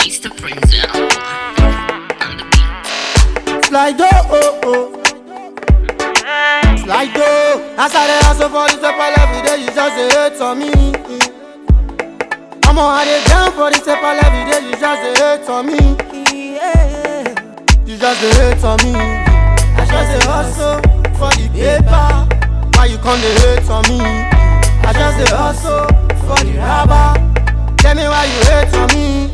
It's the Prinzel on the beat. Slide oh oh. Slide oh. As I dey hustle for this paper every day, you just dey hate on me. Omo, I dey down for this paper every day, you just dey hate on me. You just dey hate on me. I just dey hustle for the paper. Why you come dey hate on me? I just dey hustle for the rubber. Tell me why you hate on me.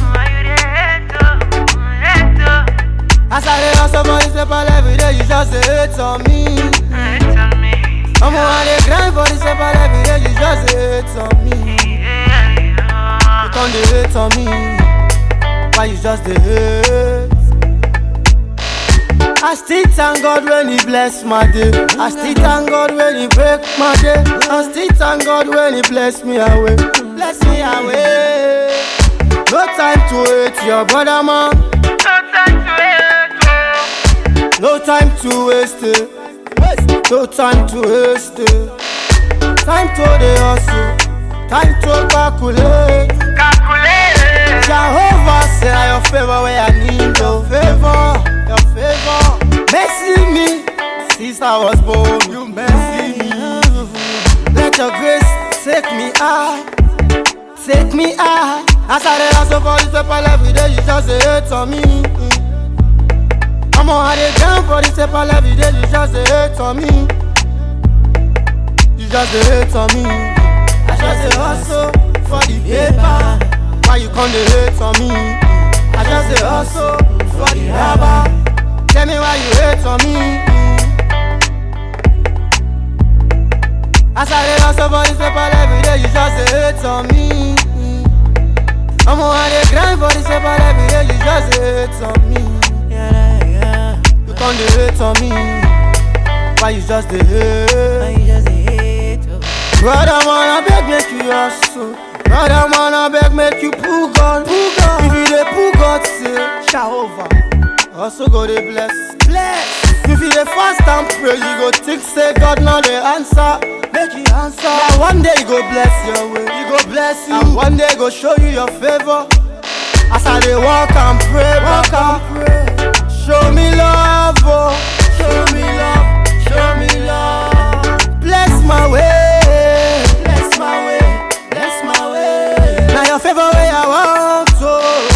As I dey hustle for this paper every day, you just dey hate on me. Omo, I dey grind for this paper every day, you just dey hate on me. You come dey hate on me. Why you just dey hate? I still thank God when He bless my day. I still thank God when He break my day. I still thank God when He bless me away. Bless me away. No time to hate your brother man. No time to waste it. No time to waste it. Time to the hustle. Time to calculate. Jehovah say na your favor where I need your favor, your favor. Mercy me, since I was born, you mercy me. Let your grace take me high, take me high. As I dey hustle for this paper every day, you just dey hate on me. Omo, I dey down for this paper every day, you just dey hate on me. You just dey hate on me. I just dey hustle for the paper. Why you come dey hate on me? I just dey hustle for the rubber. Tell me why you hate on me. As I dey hustle for this paper every day, you just dey hate on me. Omo, I dey grind for this paper every day, you just dey hate on me. You come dey hate on me. Why you just dey hate? Brother man, I beg make you hustle. Brother man, I beg make you pull gun. Pull gun. If you dey pull God, say Jehovah. Also go dey bless. Bless. If you dey fast and pray, you go think say God now dey answer. Make you answer. Yeah, one day he go bless your way. He go bless you. And one day he go show you your favor. As I dey walk and pray, walk and pray. Show me love, oh. Show me love, show me love. Bless my way, bless my way, bless my way. Now your favor way I want to.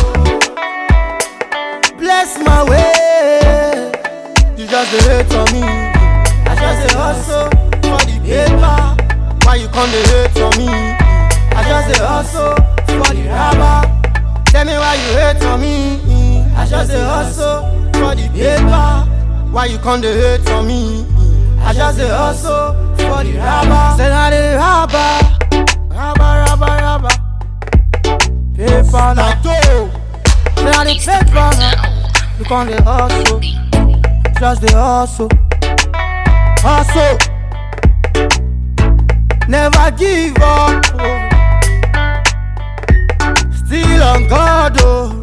Bless my way. You just dey hate on me. I just dey hustle for the paper. Why you come dey hate on me? I just dey hustle for the rubber. Tell me why you hate on me. I just dey hustle for the paper. Why you come dey hate on me? I just dey hustle for the rubber. Say na the rubber, rubber, rubber, rubber. Paper na dough. Say na the It's the paper na. Prinzel You come dey on the hustle, beat. just dey hustle, hustle. Never give up. oh. Still on God, oh.